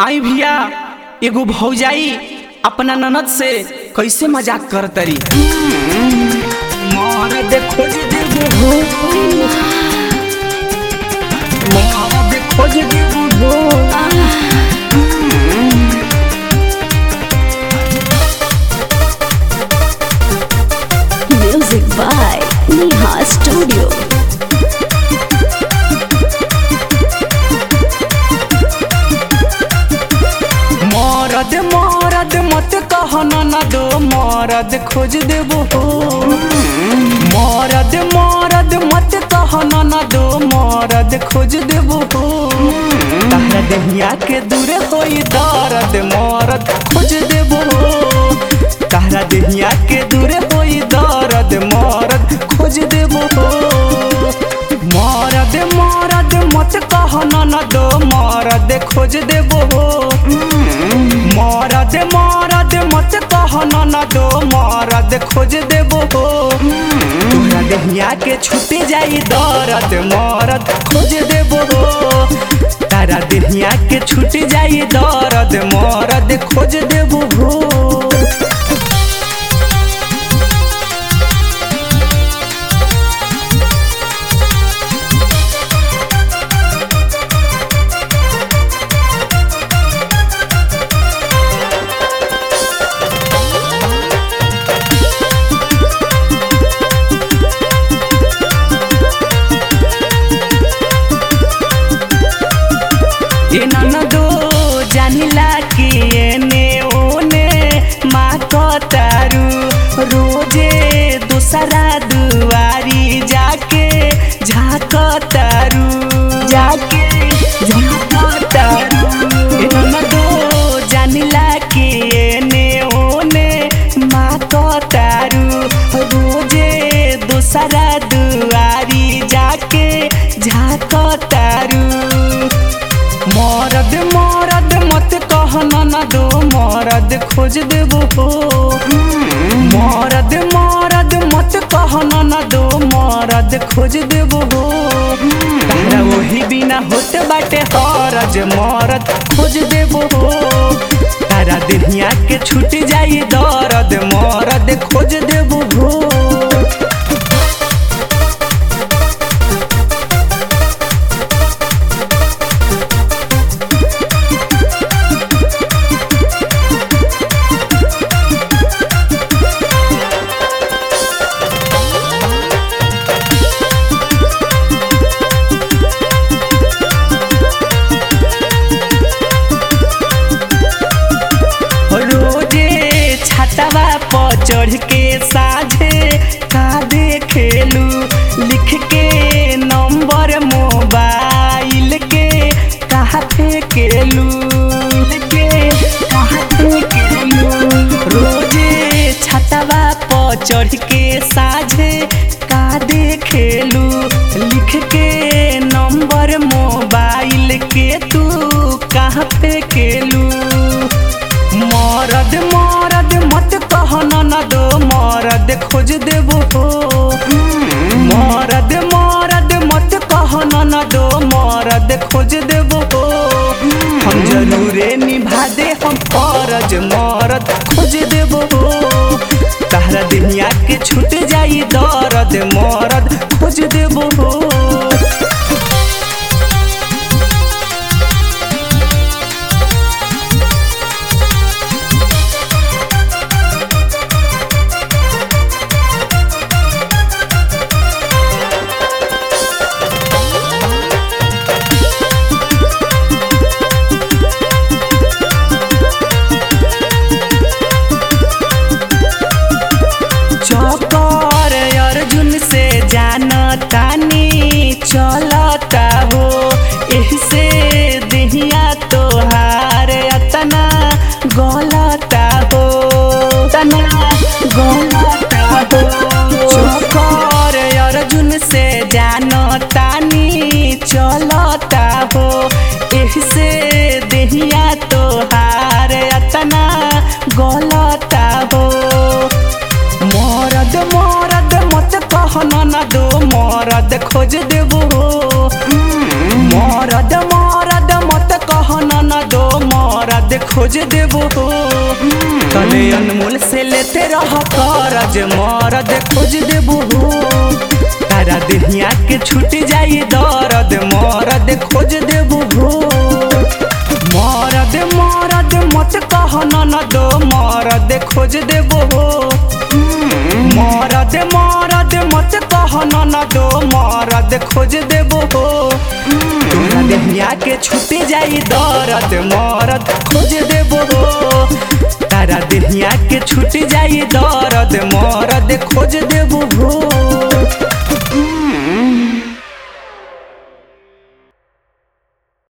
आई भैया एगो भौजाई अपना ननद से कैसे मजाक कर तरी मरद खोज देबो हो मरद खोज देबो हो Music by Neha Studio. मरद मरद मत कह ननद मरद खोज देबो हो मरद मरद मत कह ननद मरद खोज देबो हो तहरा दहिया के दूर होई दर्द मरद खोज देबो हो तहरा दहिया के दूर होई दर्द मरद खोज देबो हो मरद मरद मत कह ननद मरद खोज देबो हो मरद मरद मत कह ननद मरद खोज देबो हो तोहरा दहिया के छूट जाई दर्द मरद खोज देबो हो तारा दहिया के छूट जाई दर्द मरद खोज देबो हो ए ननदो जानिला कि एने ओने माँ कतारू रोजे दोसरा दुआरी जाके झाकतारू जाके झाकतारू ए ननदो जानिला कि एने ओने माँ कतारू रोजे दोसरा दुआरी जाके झाकतारू मरद मरद मत कह ननद मरद खोज देबो हो मरद मरद मत कह ननद मरद खोज देबो हो तारा वही बिना होत बाटे हरज मरद खोज देबो हो तारा दुनिया के छूट जाई दर्द मरद खोज देबो हो रोजे छतवा पर चढ़ के साझे का देखेलू लिख के नंबर मोबाइल के कहा फेंकेलू के कहा फेंकेलू रोजे छतवा पर चढ़ के साझे का देखेलू लिख के नंबर मोबाइल के तू कहाँ फेंकेलू मरद मरद मत कह ननद मरद खोज देबो हो मरद मरद मत कह ननद मरद खोज देबो हो हम जरूरे निभा दे हम फरज मरद खोज देबो हो तहरा दुनिया के छूट जाई दर्द मरद खोज देबो हो चौकर अर्जुन से जान तानी खोज देबो हो कले अनमोल से लेते रह करज मरद खोज देबो हो तारा देहिया के छूट जाई दर्द मरद खोज देबो हो मरद मरद मत कह ननद मरद खोज देबो हो मरद मरद मत कह ननद मरद खोज देबो हो तोरा देहिया के छूट जाई दर्द मरद खोज देबो हो तारा देहिया के छूट जाई दर्द मरद खोज